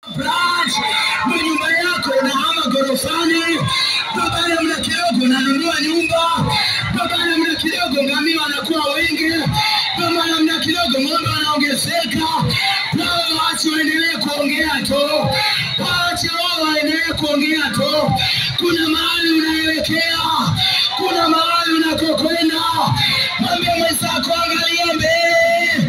branch na nyumba yako unahama gorofani, baada ya muda kidogo unanunua nyumba, baada ya muda kidogo ngamia wanakuwa wengi, baada ya muda kidogo ng'ombe wanaongezeka. Wao waache waendelee kuongea tu, waache wao waendelee kuongea tu. Kuna mahali unaelekea, kuna mahali unakokwenda. Mwambie mwenzako angalia mbele.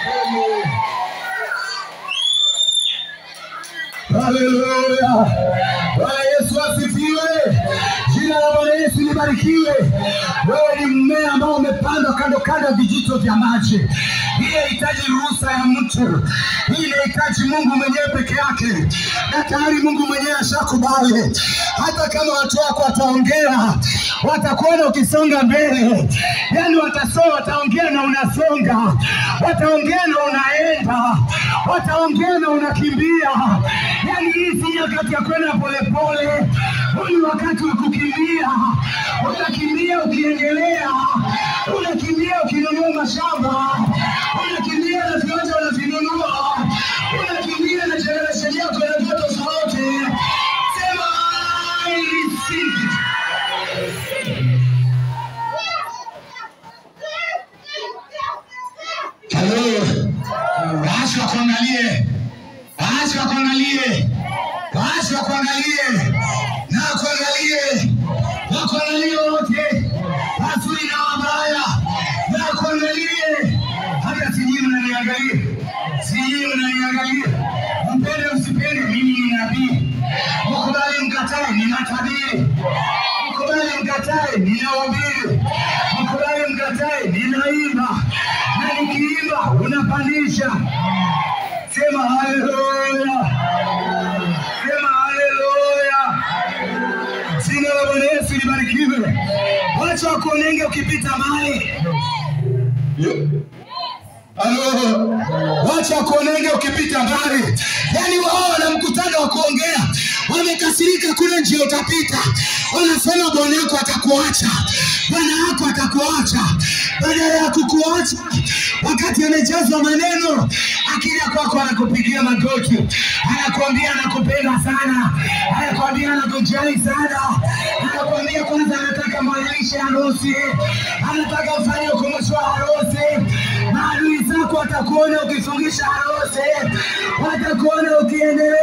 Haleluya! Bwana Yesu asifiwe. Jina la Bwana Yesu libarikiwe. Wewe ni mmea ambao umepandwa kando kando ya vijito vya maji. Hii inahitaji ruhusa ya mtu, hii inahitaji Mungu mwenyewe peke yake, na tayari Mungu mwenyewe ashakubali. Hata kama watu wako wataongea, watakuona ukisonga mbele, yani watasoma, wataongea na unasonga, wataongea na unaenda, wataongea na unakimbia. Yani hii si nyakati ya kwenda polepole, huu ni wakati wa kukimbia. Unakimbia ukiendelea, unakimbia ukinunua mashamba, unakimbia na viwanja unavinunua, unakimbia na generation yako ya ndoto zote. Sema I receive it. Halo, waache wakuangalie, waache wakuangalie, waache wakuangalie na wakuangalie, wakuangalie wote, wazuri na wabaya, na wakuangalie. Hata sijui mnaniangalia, sijui mnaniangalia, mpende msipende, mimi ni nabii. Mkubali mkatae, ninatabiri. Mkubali mkatae, ninahubiri. Mkubali mkatae, ninaimba, na nikiimba unapandisha. Sema haleluya, sema haleluya. Jina la Bwana Yesu libarikiwe. Wacha wakuonenge ukipita mahali Halo, wacha wakuonenge ukipita mbali. Yaani wao wana mkutano wa kuongea, wamekasirika kule njia utapita, wanasema bwana yako atakuacha, bwana yako atakuacha. Badala ya kukuacha wakati amejazwa maneno, akija kwako anakupigia magoti, anakuambia anakupenda sana, anakuambia anakujali sana, anakuambia kwanza anataka mwalilishe harusi, anataka ufanye ukumbusho wa harusi maadui zako watakuona ukifungisha harusi, watakuona ukiendelea